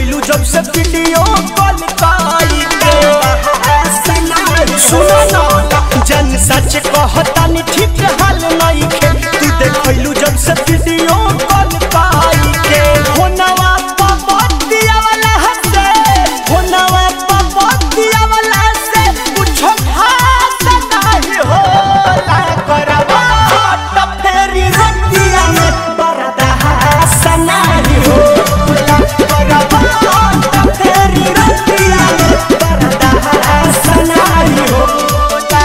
देखलू जब से वीडियो कॉल काई के सुनो ना जन सच कहतानी ठीक हाल नहीं खे तू देखलू जब से वीडियो कॉल काई के होनवा पपतिया वाला हसे होनवा पपतिया वाला से कुछ खास नहीं होला करवा त फेरी रतिया में बरदा हसना ही होला करवा त फेरी रतिया में बरदा हसना ही होला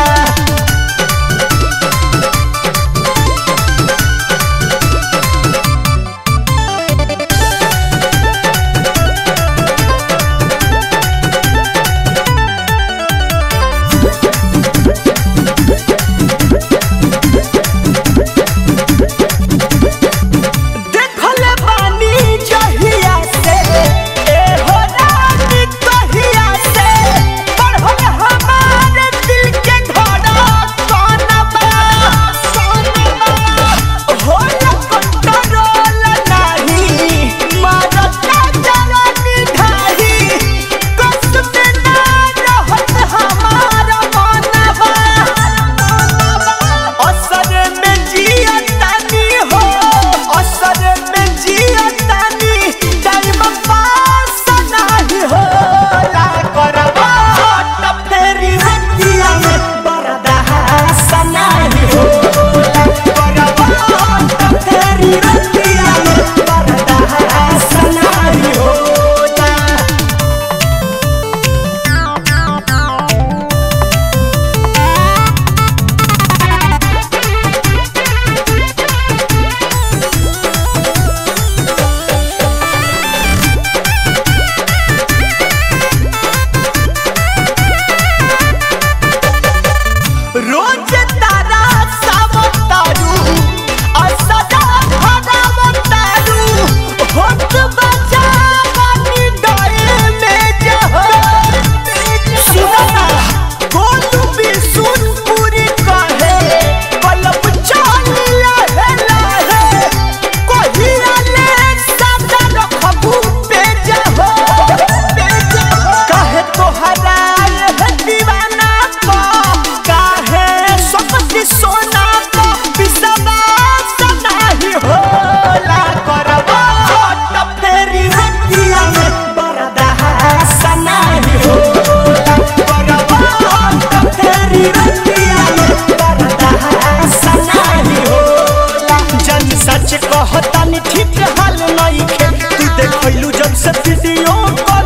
देखल बानी जहिया से ए हो रानी कहिया से पढ़ल हमारे दिल के घड़ा सोनबा सोनबा होला कंट्रोल नाही मारता जवानी ढाही कसम ना रहत हमारा मनबा असर में जियतानी हो असर में जियतानी टाइम पास नहीं होला करवा त फेरी रतिया में बरदा हसना ही होला करवा त फेरी रतिया में बरदा हसना ही होला रोज तारा सावतारू असदा भगावतारू होत बजा बानी डरे में जह सुना गोलू भी सुन पूरी कहे पलब चाल लहे लहे कोहिया ले सदा रखबू पे जह पे जह कहे तोहरा ये दीवाना को काहे सकती सोना को बिसवा सदा ही होला करवा त फेरी रतिया में बरदा हसना ही होला करवा त फेरी रतिया में बरदा हसना ही होला जन सच कहतानी ठीक हाल नहीं खे तू देखलू जब से वीडियो कॉल